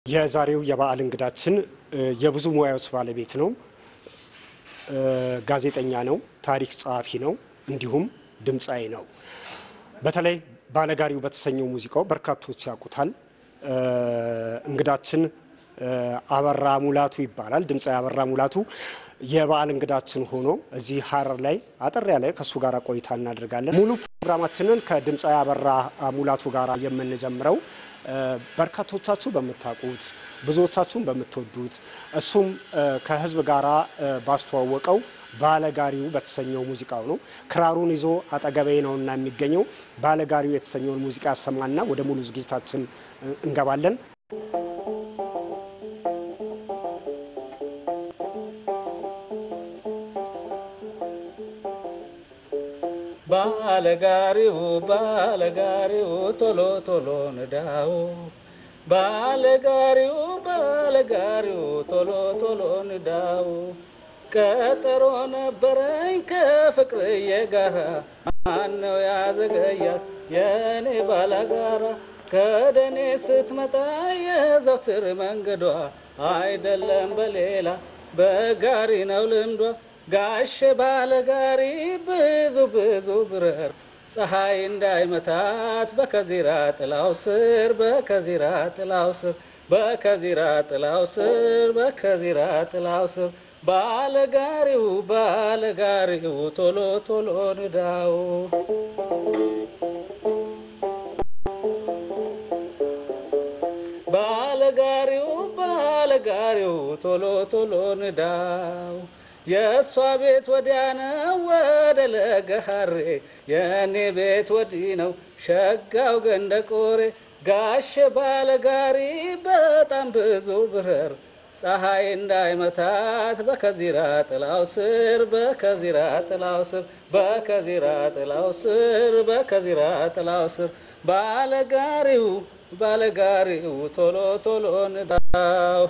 የዛሬው የበዓል እንግዳችን የብዙ ሙያዎች ባለቤት ነው። ጋዜጠኛ ነው፣ ታሪክ ጸሐፊ ነው፣ እንዲሁም ድምፃዊ ነው። በተለይ ባለጋሪው በተሰኘው ሙዚቃው በርካቶች ያውቁታል። እንግዳችን አበራ ሙላቱ ይባላል። ድምፃዊ አበራ ሙላቱ የበዓል እንግዳችን ሆኖ እዚህ ሀረር ላይ አጠር ያለ ከእሱ ጋር ቆይታ እናደርጋለን። ሙሉ ፕሮግራማችንን ከድምፃዊ አበራ ሙላቱ ጋር የምንጀምረው በርካቶቻችሁ በምታውቁት ብዙዎቻችሁም በምትወዱት እሱም ከሕዝብ ጋር ባስተዋወቀው ባለጋሪው በተሰኘው ሙዚቃው ነው። ክራሩን ይዞ አጠገቤ ነውና የሚገኘው ባለጋሪው የተሰኘውን ሙዚቃ ያሰማና ወደ ሙሉ ዝግጅታችን እንገባለን። ባለጋሪው ባለጋሪው ቶሎ ቶሎ ንዳው ባለጋሪው ባለጋሪው ቶሎ ቶሎ ንዳው ቀጠሮ ነበረኝ ከፍቅርዬ ጋራ ማነው ያዘገያት የኔ ባላጋራ ከደኔ ስትመጣ የዘውትር መንገዷ አይደለም በሌላ በጋሪ ነው ልምዷ ጋሽ ባለጋሪ ብዙ ብዙ ብረር ፀሐይ እንዳይመታት በከዚራ ጥላው ስር በከዚራ ጥላው ስር በከዚራ ጥላው ስር በከዚራ ጥላው ስር ባለጋሪው ባለጋሪው ቶሎ ቶሎ ንዳው ባለጋሪው ባለጋሪው ቶሎ ቶሎ ንዳው የእሷ ቤት ወዲያ ነው ወደ ለገሃሬ የእኔ ቤት ወዲህ ነው ሸጋው ገንደ ቆሬ ጋሼ ባለጋሪ በጣም ብዙ ብረር ፀሐይ እንዳይመታት በከዚራ ጥላው ስር በከዚራ ጥላው ስር በከዚራ ጥላው ስር በከዚራ ጥላው ስር ባለጋሪው ባለጋሪው ቶሎ ቶሎ ንዳው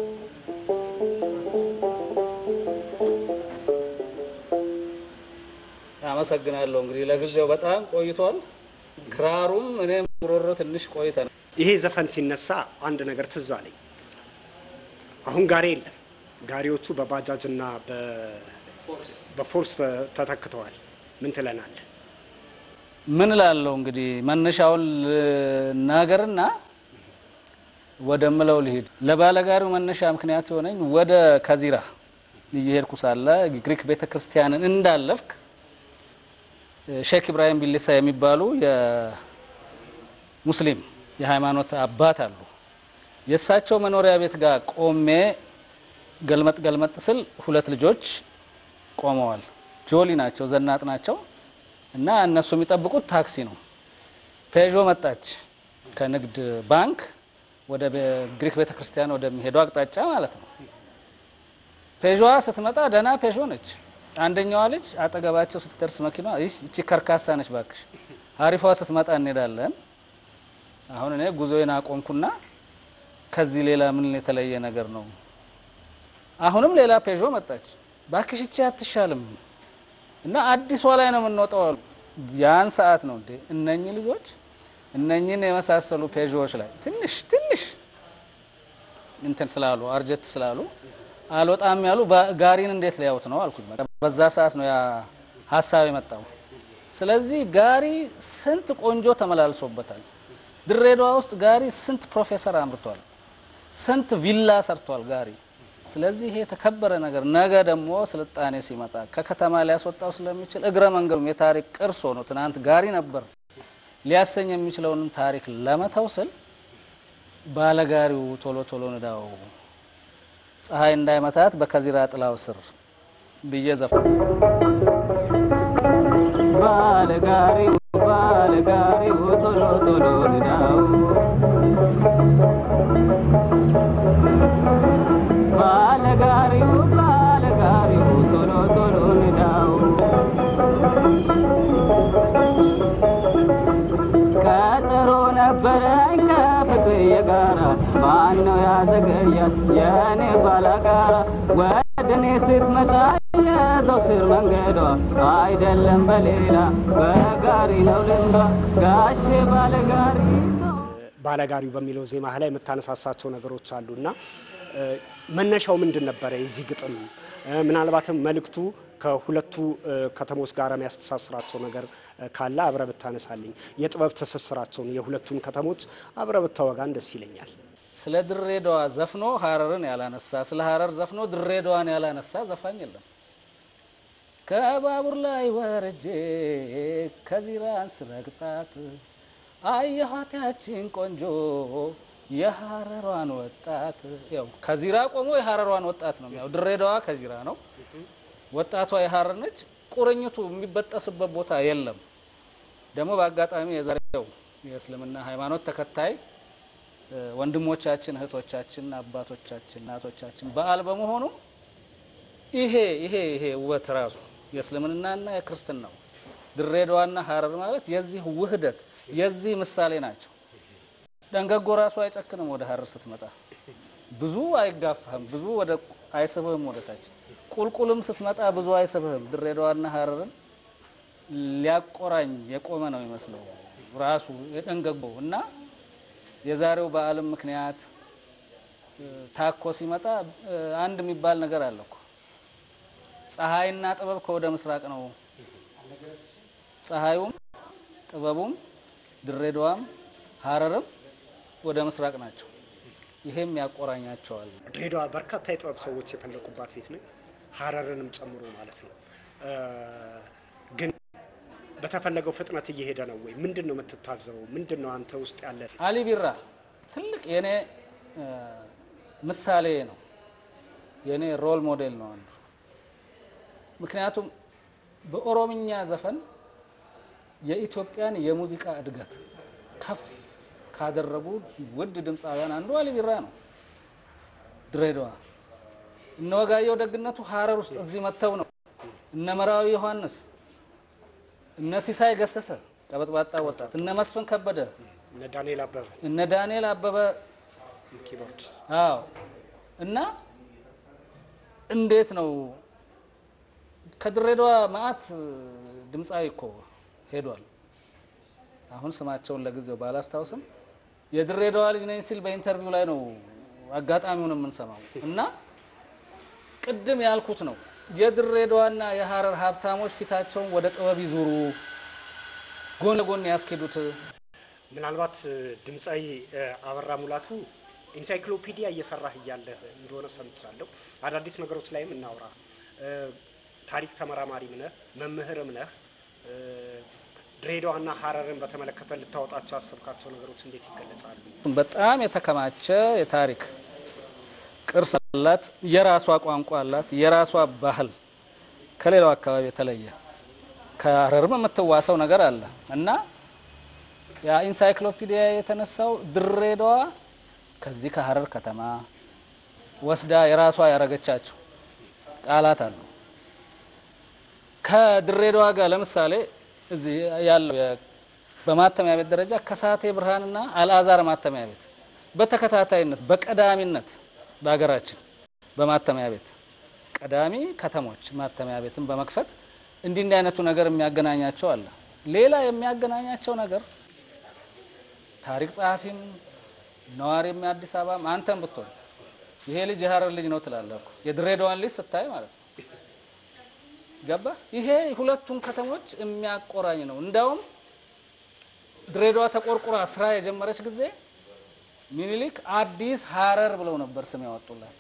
አመሰግናለሁ። እንግዲህ ለጊዜው በጣም ቆይቷል። ክራሩም እኔም ጉሮሮ ትንሽ ቆይተናል። ይሄ ዘፈን ሲነሳ አንድ ነገር ትዝ አለኝ። አሁን ጋሪ የለም። ጋሪዎቹ በባጃጅና በፎርስ ተተክተዋል። ምን ትለናለህ? ምን እላለሁ እንግዲህ መነሻውን ናገርና ወደ ምለው ልሂድ። ለባለጋሪው መነሻ ምክንያት የሆነኝ ወደ ከዚራ እየሄድኩ ሳለ ግሪክ ቤተ ክርስቲያንን እንዳለፍክ ሼክ ኢብራሂም ቢሊሳ የሚባሉ የሙስሊም የሃይማኖት አባት አሉ። የእሳቸው መኖሪያ ቤት ጋር ቆሜ ገልመጥ ገልመጥ ስል ሁለት ልጆች ቆመዋል። ጆሊ ናቸው፣ ዘናጥ ናቸው እና እነሱ የሚጠብቁት ታክሲ ነው። ፔዦ መጣች ከንግድ ባንክ ወደ ግሪክ ቤተ ክርስቲያን ወደሚሄደው አቅጣጫ ማለት ነው። ፔዦዋ ስትመጣ ደህና ፔዦ ነች። አንደኛዋ ልጅ አጠገባቸው ስትደርስ መኪና ይቺ ከርካሳ ነች ባክሽ፣ አሪፏ ስትመጣ እንሄዳለን። አሁን እኔ ጉዞዬን አቆምኩና ከዚህ ሌላ ምን የተለየ ነገር ነው? አሁንም ሌላ ፔዦ መጣች። ባክሽ ይቺ አትሻልም እና አዲሷ ላይ ነው የምንወጣው አሉ። ያን ሰዓት ነው እንዴ እነኚህ ልጆች እነኚህን የመሳሰሉ ፔዦዎች ላይ ትንሽ ትንሽ እንትን ስላሉ አርጀት ስላሉ አልወጣም ያሉ ጋሪን እንዴት ሊያዩት ነው አልኩኝ። በዛ ሰዓት ነው ያ ሀሳብ የመጣው። ስለዚህ ጋሪ ስንት ቆንጆ ተመላልሶበታል። ድሬዳዋ ውስጥ ጋሪ ስንት ፕሮፌሰር አምርቷል፣ ስንት ቪላ ሰርቷል ጋሪ። ስለዚህ ይሄ የተከበረ ነገር ነገ ደግሞ ስልጣኔ ሲመጣ ከከተማ ሊያስወጣው ስለሚችል እግረ መንገዱም የታሪክ ቅርስ ሆኖ ትናንት ጋሪ ነበር ሊያሰኝ የሚችለውንም ታሪክ ለመተው ስል ባለጋሪው ቶሎ ቶሎ ንዳው ፀሐይ እንዳይመታት በከዚራ ጥላው ስር ብዬ ዘፈ ባለጋሪው ባለጋሪው ቶሎ ቶሎ ንዳው ባለጋሪው ባለጋሪው ቶሎ ቶሎ ንዳው ቀጠሮ ነበረኝ ከፍቅርዬ ጋራ ማነው ያዘገያት የኔ ባላጋራ ወደ እኔ ስትመጣ የዘውትር መንገዷ አይደለም በሌላ በጋሪ ነው ልምዷ ጋሼ ባለጋሪ ባለጋሪው በሚለው ዜማህ ላይ የምታነሳሳቸው ነገሮች አሉ እና መነሻው ምንድን ነበረ የዚህ ግጥም? ምናልባትም መልእክቱ ከሁለቱ ከተሞች ጋር የሚያስተሳስራቸው ነገር ካለ አብረ ብታነሳልኝ፣ የጥበብ ትስስራቸውን የሁለቱን ከተሞች አብረ ብታወጋን ደስ ይለኛል። ስለ ድሬዳዋ ዘፍኖ ሀረርን ያላነሳ፣ ስለ ሀረር ዘፍኖ ድሬዳዋን ያላነሳ ዘፋኝ የለም። ከባቡር ላይ ወርጄ ከዚራን ስረግጣት አየኋት ያችን ቆንጆ የሀረሯን ወጣት። ያው ከዚራ ቆሞ የሀረሯን ወጣት ነው ያው ድሬዳዋ ከዚራ ነው፣ ወጣቷ የሀረር ነች። ቁርኝቱ የሚበጠስበት ቦታ የለም። ደግሞ በአጋጣሚ የዛሬው የእስልምና ሃይማኖት ተከታይ ወንድሞቻችን፣ እህቶቻችን፣ አባቶቻችን፣ እናቶቻችን በዓል በመሆኑ ይሄ ይሄ ይሄ ውበት ራሱ የእስልምናና የክርስትናው ድሬዳዋና ሀረር ማለት የዚህ ውህደት የዚህ ምሳሌ ናቸው። ደንገጎ ራሱ አይጨክንም። ወደ ሀረር ስትመጣ ብዙ አይጋፋህም፣ ብዙ ወደ አይስብህም ወደ ታች። ቁልቁልም ስትመጣ ብዙ አይስብህም። ድሬዳዋና ሀረርን ሊያቆራኝ የቆመ ነው ይመስለው ራሱ የደንገጎ እና የዛሬው በዓለም ምክንያት ታኮ ሲመጣ አንድ የሚባል ነገር አለ እኮ ፀሐይና ጥበብ ከወደ ምስራቅ ነው። ፀሐዩም ጥበቡም ድሬዳዋም ሀረርም ወደ ምስራቅ ናቸው። ይሄም ያቆራኛቸዋል። ድሬዳዋ በርካታ የጥበብ ሰዎች የፈለቁባት ቤት ነው፣ ሀረርንም ጨምሮ ማለት ነው። ግን በተፈለገው ፍጥነት እየሄደ ነው ወይ? ምንድን ነው የምትታዘበው? ምንድን ነው አንተ ውስጥ ያለ? አሊ ቢራ ትልቅ የኔ ምሳሌ ነው፣ የኔ ሮል ሞዴል ነው አንዱ። ምክንያቱም በኦሮምኛ ዘፈን የኢትዮጵያን የሙዚቃ እድገት ከፍ ካደረጉ ውድ ድምፃውያን አንዱ አሊ ቢራ ነው። ድሬዳዋ እነ ወጋየሁ ደግነቱ ሀረር ውስጥ እዚህ መጥተው ነው። እነ መራዊ ዮሐንስ፣ እነ ሲሳይ ገሰሰ ቀበጥባጣ ወጣት፣ እነ መስፍን ከበደ፣ እነ ዳንኤል አበበ እነ ዳንኤል አበበ ኪቦርድ አዎ። እና እንዴት ነው ከድሬዳዋ መዓት ድምፃዊ እኮ ሄዷል። አሁን ስማቸውን ለጊዜው ባላስታውስም የድሬዳዋ ልጅ ነኝ ሲል በኢንተርቪው ላይ ነው አጋጣሚውን የምንሰማው። እና ቅድም ያልኩት ነው የድሬዳዋና የሀረር ሀብታሞች ፊታቸውን ወደ ጥበብ ይዙሩ፣ ጎን ለጎን ያስኬዱት። ምናልባት ድምፃዊ አበራ ሙላቱ ኢንሳይክሎፒዲያ እየሰራህ እያለ እንደሆነ ሰምቻለሁ። አዳዲስ ነገሮች ላይም እናውራ። ታሪክ ተመራማሪም ነህ መምህርም ነህ። ድሬዳዋና ሀረርን በተመለከተ ልታወጣቸው ያሰብካቸው ነገሮች እንዴት ይገለጻሉ? በጣም የተከማቸ የታሪክ ቅርስ አላት። የራሷ ቋንቋ አላት። የራሷ ባህል ከሌላው አካባቢ የተለየ ከሀረርም የምትዋሰው ነገር አለ እና ያ ኢንሳይክሎፒዲያ የተነሳው ድሬዳዋ ከዚህ ከሀረር ከተማ ወስዳ የራሷ ያረገቻቸው ቃላት አሉ። ከድሬዳዋ ጋር ለምሳሌ እዚህ ያለው በማተሚያ ቤት ደረጃ ከሳቴ ብርሃንና አልአዛር ማተሚያ ቤት በተከታታይነት በቀዳሚነት በሀገራችን በማተሚያ ቤት ቀዳሚ ከተሞች ማተሚያ ቤትን በመክፈት እንዲህ እንዲህ አይነቱ ነገር የሚያገናኛቸው አለ። ሌላ የሚያገናኛቸው ነገር ታሪክ ጸሐፊም ነዋሪም የአዲስ አበባም አንተም ብትሆን ይሄ ልጅ የሀረር ልጅ ነው ትላለህ እኮ የድሬዳዋን ልጅ ስታይ ማለት ነው። ገባ? ይሄ ሁለቱን ከተሞች የሚያቆራኝ ነው። እንዳውም ድሬዳዋ ተቆርቁራ ስራ የጀመረች ጊዜ ሚኒሊክ አዲስ ሀረር ብለው ነበር ስም ያወጡላት።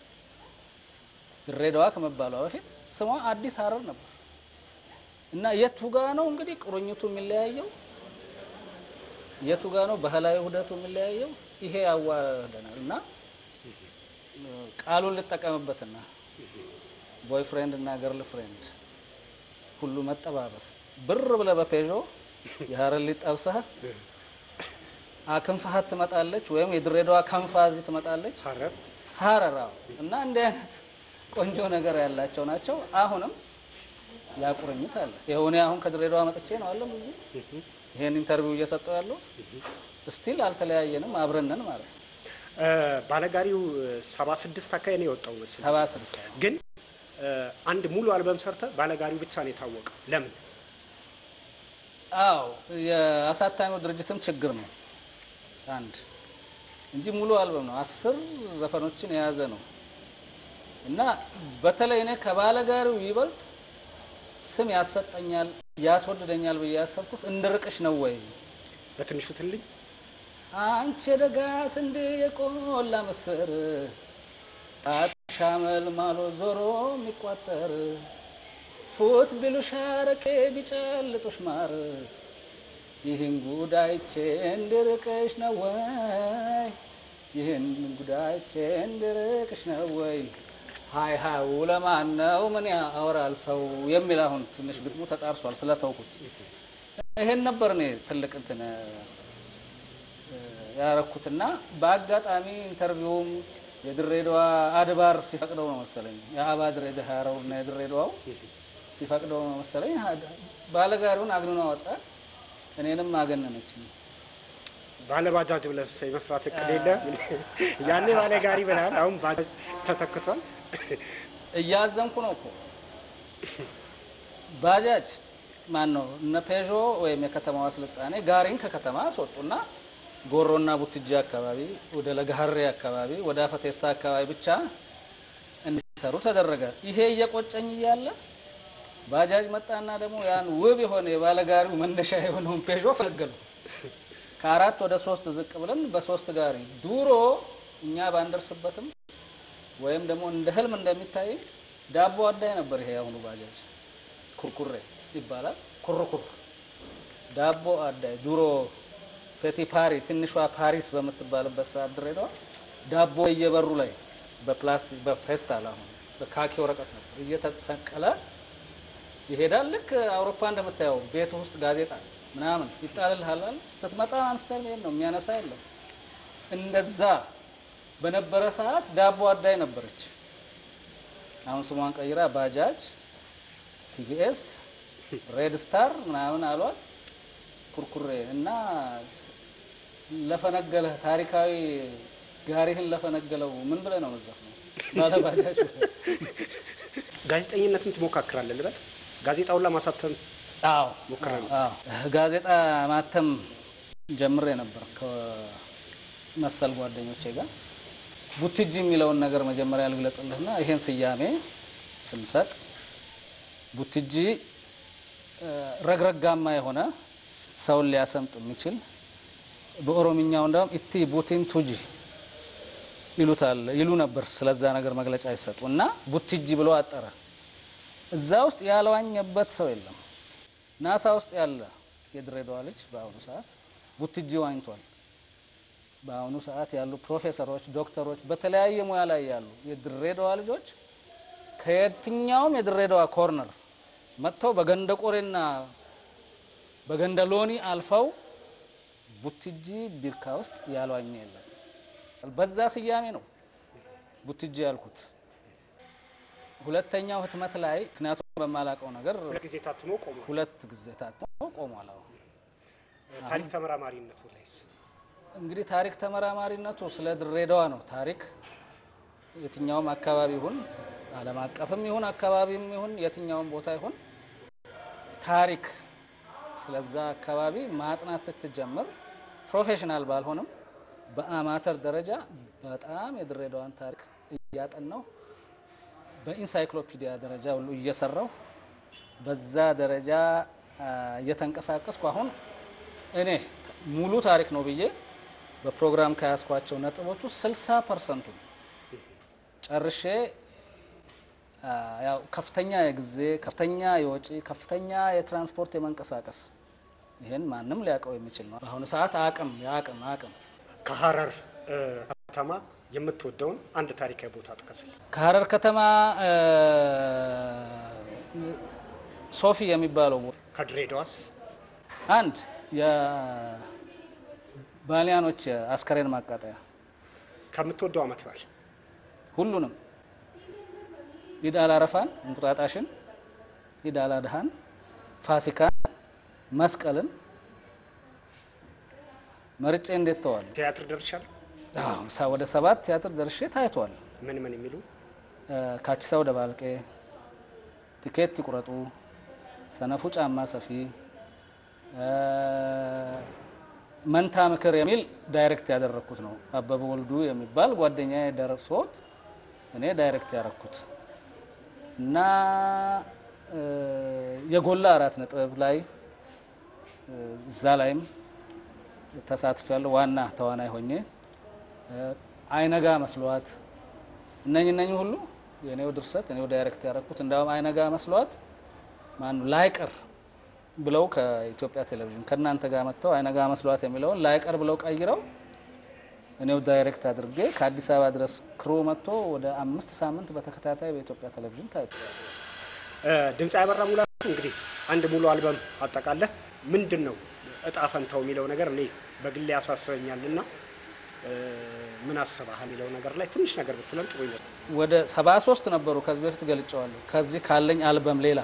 ድሬዳዋ ከመባሏ በፊት ስሟ አዲስ ሀረር ነበር እና የቱ ጋ ነው እንግዲህ ቁርኝቱ የሚለያየው? የቱ ጋ ነው ባህላዊ ውህደቱ የሚለያየው? ይሄ ያዋህደናል እና ቃሉን ልጠቀምበትና ቦይ ፍሬንድ እና ገርል ፍሬንድ ሁሉ መጠባበስ ብር ብለህ በፔዦ የሀረር ሊጥ ጠብሰህ አክንፋሀት ትመጣለች፣ ወይም የድሬዳዋ ከንፋ እዚህ ትመጣለች ሀረር ሀረር። አዎ። እና እንዲህ አይነት ቆንጆ ነገር ያላቸው ናቸው። አሁንም ያቁርኝት አለ። ይኸው እኔ አሁን ከድሬዳዋ መጥቼ ነው አለም እዚህ ይሄን ኢንተርቪው እየሰጠው ያለሁት ስቲል አልተለያየንም፣ አብረንን ማለት ነው። ባለጋሪው ሰባ ስድስት አካባቢ ነው የወጣው መስል ሰባ ስድስት ግን አንድ ሙሉ አልበም ሰርተ ባለጋሪው ብቻ ነው የታወቀው። ለምን? አዎ የአሳታሚው ድርጅትም ችግር ነው። አንድ እንጂ ሙሉ አልበም ነው። አስር ዘፈኖችን የያዘ ነው እና በተለይ እኔ ከባለጋሪው ይበልጥ ስም ያሰጠኛል ያስወድደኛል ብዬ ያሰብኩት እንድርቅሽ ነው ወይ በትንሹ ትልኝ አንቺ የደጋ ስንዴ የቆላ ምስር ሻመል ማሎ ዞሮ የሚቋጠር ፉት ቢሉሽ አረቄ ቢጨልጡሽ ማር ይህን ጉዳይቼ እንድርቅሽ ነው ወይ ይህን ጉዳይቼ እንድርቅሽ ነው ወይ ሀይ ሀዩ ለማን ነው ምን ያወራል ሰው የሚል አሁን ትንሽ ግጥሙ ተጣርሷል ስለተውኩት ይሄን ነበር እኔ ትልቅ እንትን ያረኩትና በአጋጣሚ ኢንተርቪውም የድሬዳዋ አድባር ሲፈቅደው ነው መሰለኝ የአባድር የደሃረው እና የድሬዳዋው ሲፈቅደው ነው መሰለኝ ባለጋሪውን አግንኗ ወጣት እኔንም አገነነችኝ። ባለባጃጅ ብለህ የመስራት እቅድ የለ? ያኔ ባለጋሪ ብለሃል፣ አሁን ባጃጅ ተተክቷል። እያዘንኩ ነው እኮ ባጃጅ ማን ነው እነ ፔዦ ወይም የከተማዋ ስልጣኔ ጋሪን ከከተማ አስወጡና ጎሮና ቡትጃ አካባቢ ወደ ለጋሀሬ አካባቢ ወደ አፈቴሳ አካባቢ ብቻ እንዲሰሩ ተደረገ። ይሄ እየቆጨኝ እያለ ባጃጅ መጣና ደግሞ ያን ውብ የሆነ የባለጋሪው መነሻ የሆነውን ፔዦ ፈለገሉ። ከአራት ወደ ሶስት ዝቅ ብለን በሶስት ጋሪ ድሮ እኛ ባንደርስበትም ወይም ደግሞ እንደ ህልም እንደሚታይ ዳቦ አዳይ ነበር። ይሄ የአሁኑ ባጃጅ ኩርኩሬ ይባላል። ኩርኩር ዳቦ አዳይ ድሮ ፔቲ ፓሪ ትንሿ ፓሪስ በምትባልበት ሰዓት ድሬዳዋ ዳቦ እየበሩ ላይ በፕላስቲክ በፌስታል አሁን በካኪ ወረቀት ነበር እየተሰቀለ ይሄዳል። ልክ አውሮፓ እንደምታየው ቤት ውስጥ ጋዜጣ ምናምን ይጣልልሃል። ስትመጣ አንስተን ይሄን ነው የሚያነሳ የለም። እንደዛ በነበረ ሰዓት ዳቦ አዳይ ነበረች። አሁን ስሟን ቀይራ ባጃጅ፣ ቲቪኤስ፣ ሬድ ስታር ምናምን አሏት። ኩርኩሬ እና ለፈነገለህ ታሪካዊ ጋሪህን ለፈነገለው ምን ብለህ ነው መዛፍ ነው ባለባጃጅ ጋዜጠኝነትን ትሞካክራለህ ልበል? ጋዜጣውን ለማሳተም አዎ ሞክረህ ነው? አዎ ጋዜጣ ማተም ጀምሬ ነበር ከመሰል ጓደኞቼ ጋር። ቡትጂ የሚለውን ነገር መጀመሪያ ልግለጽልህና ይሄን ስያሜ ስንሰጥ ቡትጂ ረግረጋማ የሆነ ሰውን ሊያሰምጥ የሚችል በኦሮምኛው እንደውም ኢቲ ቡቲን ቱጂ ይሉታል ይሉ ነበር። ስለዛ ነገር መግለጫ ይሰጡ እና ቡትጂ ብሎ አጠረ። እዛ ውስጥ ያልዋኘበት ሰው የለም። ናሳ ውስጥ ያለ የድሬዳዋ ልጅ በአሁኑ ሰዓት ቡትጂ ዋኝቷል። በአሁኑ ሰዓት ያሉ ፕሮፌሰሮች፣ ዶክተሮች፣ በተለያየ ሙያ ላይ ያሉ የድሬዳዋ ልጆች ከየትኛውም የድሬዳዋ ኮርነር መጥተው በገንደ ቆሬና በገንደ ሎኒ አልፈው ቡትጂ ቢርካ ውስጥ ያልዋኘ የለም። በዛ ስያሜ ነው ቡትጂ ያልኩት። ሁለተኛው ህትመት ላይ ምክንያቱም በማላውቀው ነገር ሁለት ጊዜ ታትሞ ቆሞ ሁለት ጊዜ ታትሞ ቆሟል። አሁን ታሪክ ተመራማሪነቱ ላይስ እንግዲህ ታሪክ ተመራማሪነቱ ስለ ድሬዳዋ ነው። ታሪክ የትኛውም አካባቢ ይሁን ዓለም አቀፍም ይሁን አካባቢም ይሁን የትኛውም ቦታ ይሁን ታሪክ ስለዛ አካባቢ ማጥናት ስትጀምር ፕሮፌሽናል ባልሆንም በአማተር ደረጃ በጣም የድሬዳዋን ታሪክ እያጠናው በኢንሳይክሎፒዲያ ደረጃ ሁሉ እየሰራው በዛ ደረጃ እየተንቀሳቀስኩ አሁን እኔ ሙሉ ታሪክ ነው ብዬ በፕሮግራም ከያዝኳቸው ነጥቦቹ 60 ፐርሰንቱ ጨርሼ ያው ከፍተኛ የጊዜ ከፍተኛ የወጪ ከፍተኛ የትራንስፖርት የመንቀሳቀስ ይህን ማንም ሊያውቀው የሚችል ነው። በአሁኑ ሰዓት አቅም የአቅም አቅም ከሀረር ከተማ የምትወደውን አንድ ታሪካዊ ቦታ ጥቀስልኝ። ከሀረር ከተማ ሶፊ የሚባለው ቦታ ከድሬዳዋስ አንድ የባሊያኖች አስከሬን ማቃጠያ ከምትወደው አመት በዓል ሁሉንም ኢድ አል አረፋን፣ እንቁጣጣሽን፣ ኢድ አል አድሃን፣ ፋሲካን፣ መስቀልን መርጬ እንዴት ተዋል። ቲያትር ደርሻለሁ። ወደ ሰባት ቲያትር ደርሼ ታይቷል። ምን ምን የሚሉ ካቺሳ ወደ ባልቄ፣ ቲኬት ይቁረጡ፣ ሰነፉ ጫማ ሰፊ፣ መንታ ምክር የሚል ዳይሬክት ያደረግኩት ነው። አበበ ወልዱ የሚባል ጓደኛ ደርሶት እኔ ዳይሬክት ያደረግኩት እና የጎላ አራት ነጥብ ላይ እዛ ላይም ተሳትፍ ያለው ዋና ተዋናይ ሆኜ አይነጋ መስሏት እነኝ እነኝ ሁሉ የኔው ድርሰት እኔው ዳይሬክት ያደረግኩት እንዳውም አይነጋ መስሏት ማኑ ላይቀር ብለው ከኢትዮጵያ ቴሌቪዥን ከእናንተ ጋር መጥተው አይነጋ መስሏት የሚለውን ላይቀር ብለው ቀይረው እኔው ዳይሬክት አድርጌ ከአዲስ አበባ ድረስ ክሩ መጥቶ ወደ አምስት ሳምንት በተከታታይ በኢትዮጵያ ቴሌቪዥን ታይቷል። ድምፃዊ አበራ ሙላቱ እንግዲህ አንድ ሙሉ አልበም አጠቃለህ ምንድን ነው እጣ ፈንታው የሚለው ነገር እኔ በግሌ ያሳስበኛል እና ምን አስበሃል የሚለው ነገር ላይ ትንሽ ነገር ብትለን ጥሩ ይመስላል። ወደ ሰባ ሶስት ነበሩ ከዚህ በፊት ገልጨዋለሁ። ከዚህ ካለኝ አልበም ሌላ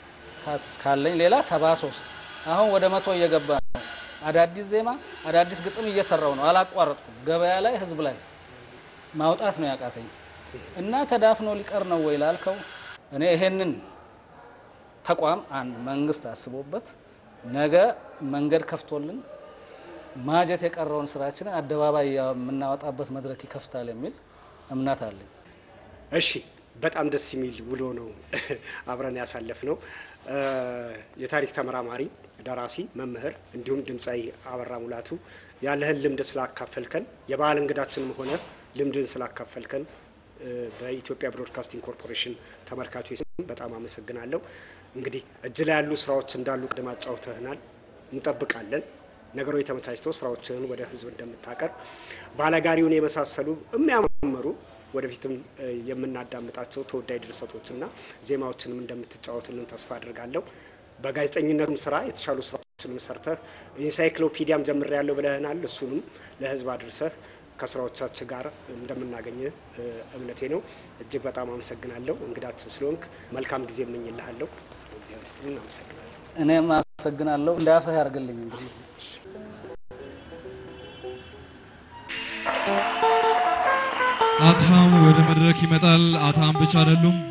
ካለኝ ሌላ ሰባ ሶስት አሁን ወደ መቶ እየገባ ነው። አዳዲስ ዜማ አዳዲስ ግጥም እየሰራው ነው። አላቋረጥኩም። ገበያ ላይ ህዝብ ላይ ማውጣት ነው ያቃተኝ እና ተዳፍኖ ሊቀር ነው ወይ ላልከው እኔ ይሄንን ተቋም አንድ መንግስት አስቦበት ነገ መንገድ ከፍቶልን ማጀት የቀረውን ስራችንን አደባባይ የምናወጣበት መድረክ ይከፍታል የሚል እምነት አለኝ። እሺ፣ በጣም ደስ የሚል ውሎ ነው አብረን ያሳለፍ ነው። የታሪክ ተመራማሪ፣ ደራሲ፣ መምህር እንዲሁም ድምፃዊ አበራ ሙላቱ ያለህን ልምድ ስላካፈልከን የበዓል እንግዳችንም ሆነ ልምድን ስላካፈልከን በኢትዮጵያ ብሮድካስቲንግ ኮርፖሬሽን ተመልካቾች ስም በጣም አመሰግናለሁ። እንግዲህ እጅ ላይ ያሉ ስራዎች እንዳሉ ቅድም አጫውተህናል። እንጠብቃለን ነገሮች ተመቻችተው ስራዎችህን ወደ ህዝብ እንደምታቀርብ ባለጋሪውን የመሳሰሉ የሚያማምሩ ወደፊትም የምናዳምጣቸው ተወዳጅ ድርሰቶችና ዜማዎችንም እንደምትጫወትልን ተስፋ አድርጋለሁ። በጋዜጠኝነቱም ስራ የተሻሉ ስራዎችንም ሰርተህ ኢንሳይክሎፒዲያም ጀምሬያለሁ ብለህናል። እሱንም ለህዝብ አድርሰህ ከስራዎቻችን ጋር እንደምናገኝ እምነቴ ነው። እጅግ በጣም አመሰግናለሁ። እንግዳችን ስለሆንክ መልካም ጊዜ እመኝልሃለሁ። እግዚአብሔር ይስጥልን። አመሰግናለሁ። እኔም አመሰግናለሁ። እንዳፈህ ያርግልኝ እንግዲህ አታም ወደ መድረክ ይመጣል። አታም ብቻ አይደሉም